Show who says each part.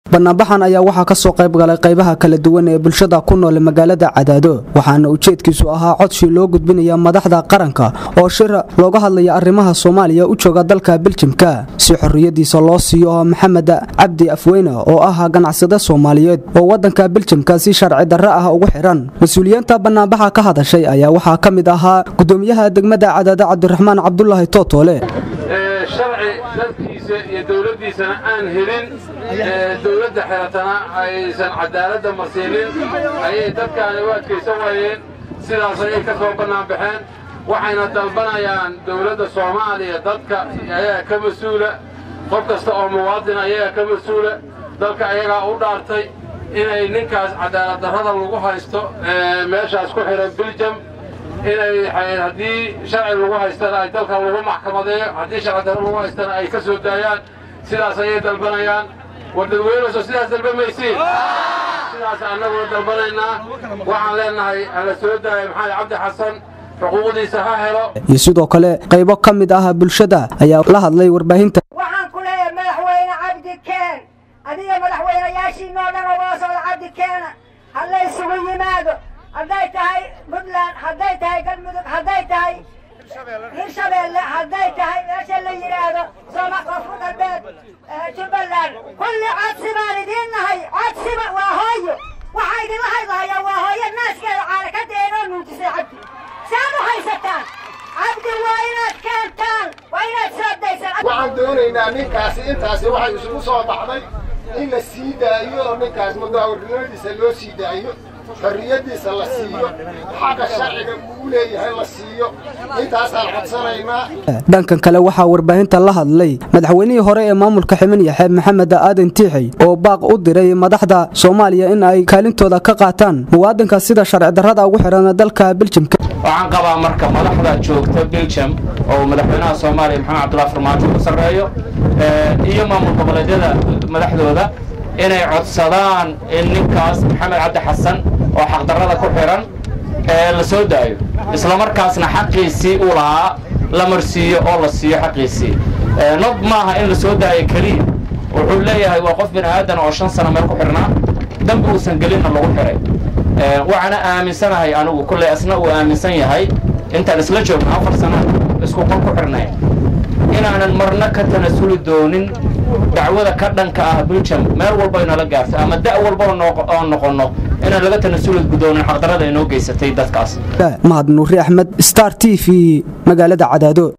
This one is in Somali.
Speaker 1: banaanbaxan ayaa waxaa ka soo qayb galay qaybaha kala duwan ee bulshada ku nool magaalada cadaado waxaana ujeedkiisu ahaa codsi loo gudbinaya madaxda qaranka oo shir looga hadlaya arrimaha soomaaliya u jooga dalka biljimka si xorriyadiisa loo siiyo maxamed cabdi afweyne oo ah ganacsade soomaaliyeed oo wadanka biljimka si sharci darre ah ugu xiran mas-uuliyiinta banaanbaxa ka hadashay ayaa waxaa ka mid ahaa gudoomiyaha degmada cadaado cabdiraxmaan cabdulaahi tootoole
Speaker 2: sharci dadkiisa iyo dowladdiisana aan helin dowladda xiratana aysan cadaaladda marsiinin ayay dadkaani u adkaysan waayeen sidaas ayay ka soo bannaan baxeen waxayna dalbanayaan dowladda soomaaliya dadka ayaga ka mas-uula qof kasta oo muwaadin ayaga ka mas-uula dalka ayagaa u dhaartay inay ninkaas cadaalad darrada lagu haysto meeshaas ku xihan biljam inay haddii sharci lagu haystana ay dalka lagu maxkamadeeyo haddii sharci darro lagu haystana ay ka soo daayaan sidaas ayay dalbanayaan war dadweynuso sidaas dalbamaysiin sidaas annaguna dalbanaynaa waxaan leenahay hala soo daaya maxamed cabdi xasan xuquuqdiisa ha helo
Speaker 1: iyo sidoo kale qaybo ka mid ah bulshada ayaa la hadlay warbaahinta
Speaker 3: waxaan ku leeyahay madaxweyne cabdi keen adiga madaxweynayaashiinoo dhan oo wada socda cabdi keena ha la isugu yimaado hadday tahay puntland hadday tahay galmudug hadday tahay hirshabeelle hadday tahay meesha la yidhaahdo sooma koonfur galbeed jubbaland kulli codsi baan idiin nahay codsiba waa hooyo waxaa idinla hadlahayaa waa hooyo naaskeeda caana ka deenoo nuujisay cabdi saad u haysataan cabdi waa inaad keentaan waa inaad soo daysaan
Speaker 4: waxaan doonaynaa ninkaasi intaasi waxay isugu soo baxday in la sii daayo oo ninkaas mudaawarnimadiisa loo sii daayo xorriyaddiisa la siiyo xaqa sharciga uu leeyahay la siiyo intaasaan codsanaynaa
Speaker 1: dhankan kale waxaa warbaahinta la hadlay madaxweynihii hore ee maamulka ximin yaxe maxamed aadan tiixi oo baaq u diray madaxda soomaaliya in ay kaalintooda ka qaataan muwaadinka sida sharci darrada ugu xihan dalka biljimka
Speaker 5: waxaan qabaa marka madaxda joogta biljam oo madaxweynaha soomaaliya maxamed cabdullahi farmaajo ku sarreeyo iyo maamul goboleedyada madaxdooda inay codsadaan in ninkaas maxamed cabdi xasan oo xaqdarrada ku xidhan ee la soo daayo islamarkaasna xaqiisii uu lahaa la marsiiyo oo la siiyo xaqiisii nob maaha in la soo daayo keliya wuxuu leeyahay waa qof bini aadan oo shan sano meel ku xidhnaa dambi uusan gelinna lagu xidhay waxaana aaminsanahay anigu kulley asna uu aaminsan yahay intaan isla joogno afar sano isku qol ku xidhnayn inaanan marna ka tanasuli doonin dacwada ka dhanka ah biljam meel walba inala gaarto ama da' walba oo noqonno inaan laga tanasuli doonin xaqdarrada inoo geysatay dadkaas
Speaker 1: mahad nuuri axmed star t v magaalada cadaado